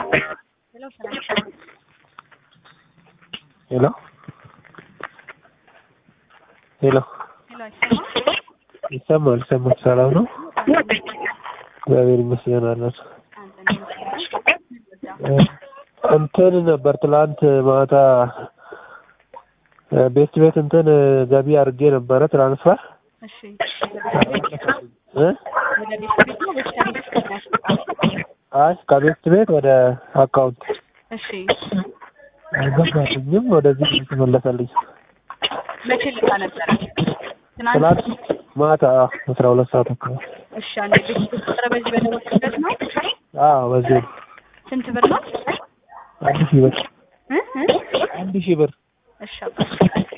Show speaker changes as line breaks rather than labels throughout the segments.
ሄሎ ሰላም
ሄሎ ሄሎ
ሄሎ አይሰማም?
ይሰማል ይሰማል። ሰላም ነው? እግዚአብሔር ይመስገን አለን።
አንተ ነው
እንትን ነበር ትላንት ማታ ቤት ቤት እንትን ገቢ አድርጌ ነበረ ትራንስፈር
እሺ
እ
ወደ ቤት ቤት ነው ወይስ ከቤት ቤት ነው ያስወጣው?
አይ ከቤት ቤት ወደ አካውንት
እሺ
አልገባልኝም። ወደዚህ የተመለሰልኝ
መቼ ልካ ነበረ? ትናንት
ትላንት ማታ አስራ ሁለት ሰዓት አካባቢ።
እሺ አንዴ ቤት ቤት ቁጥር በዚህ በደወልኩበት ነው።
አዎ በዚህ ነው።
ስንት ብር ነው?
አንድ ሺህ ብር
እ እ
አንድ ሺህ ብር
እሺ አባት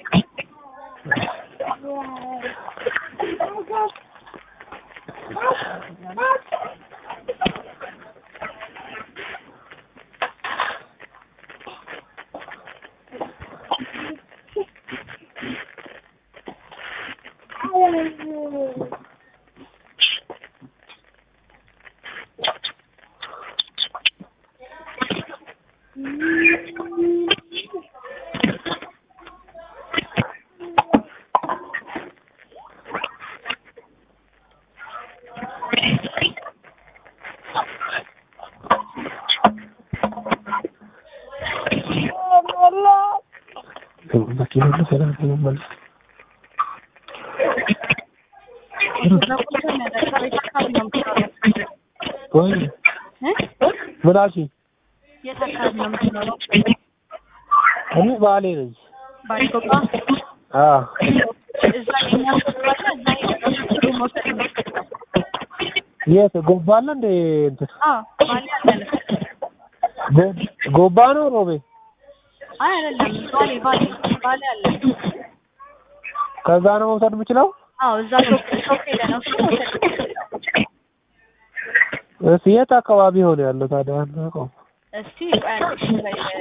መኪና ነው ሰላም ተመለስ
የተዘጉት ነገር ቤት አካባቢ ነው የምትኖረው?
ወይ
እ
ምን አልሽኝ?
የት አካባቢ ነው የምትኖረው?
እኔ ባሌ ነኝ።
ባሪኮባ
አዎ
እዛ የኛ ሱቅ አለ። እዛ ሄደህ ሱቅ መውሰድ ነው።
የት ጎባ አለ እንደ እንትን
አዎ ባሌ አለ።
ጎ- ጎባ ነው ሮቤ
አይ አይደለም፣ ባሌ ባሌ ባሌ አለ።
ከዛ ነው መውሰድ የምችለው?
አዎ እዛ ሾፕ ሾፕ ሄደህ ነው እሱ መውሰድ የምትችለው።
እስ የት አካባቢ ሆነ ያለው ታዲያ አናውቀውም።
እስቲ ቆይ አንዴ እሺ በይ